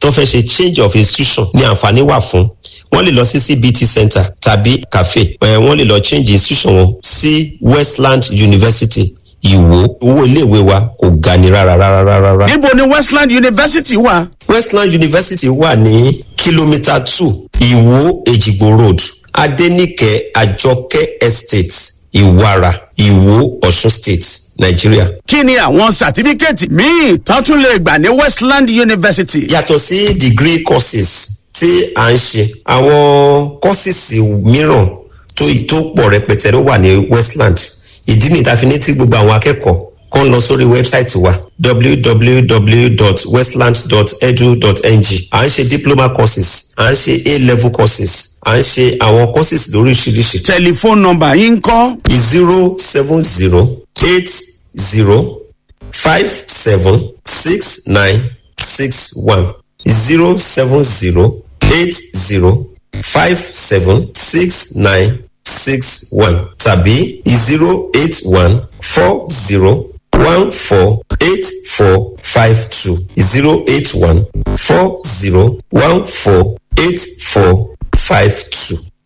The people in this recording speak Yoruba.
tó fẹ́ ṣe change of institution ní àǹfààní wà fún wọ́n lè lọ sí cbt center tàbí cafe ẹ̀ wọ́n lè lọ change institution wọn sí westland university ìwò owó iléèwé wa kò ga ni rárá rárá rárá. níbo ni westland university wà. westland university wà ní kìlómítà two ìwò èjìgbò road adenike àjọkẹ́ estate ìwàrà ìwò ọ̀ṣun state nàìjíríà. kí ni àwọn sàtífíkẹ́ẹ̀tì míì tó tún lè gbà ní westland university. yàtọ̀ sí degree courses tí à ń ṣe àwọn courses mìíràn tó tó pọ̀ rẹpẹtẹ ló wà ní westland ìdí nìta fi ní tí gbogbo àwọn akẹ́kọ̀ọ́ kan lọ sórí wẹ́bsáìtì wa www.westland.edu.ng à ń ṣe diploma courses à ń ṣe a-level courses à ń ṣe àwọn courses lóríṣiríṣi. tẹlifóònù nọmba yín kọ́. zero seven zero eight zero five seven six nine six one zero seven zero eight zero five seven six nine six one tàbí zero eight one four zero one four eight four five two zero eight one four zero one four eight four five two.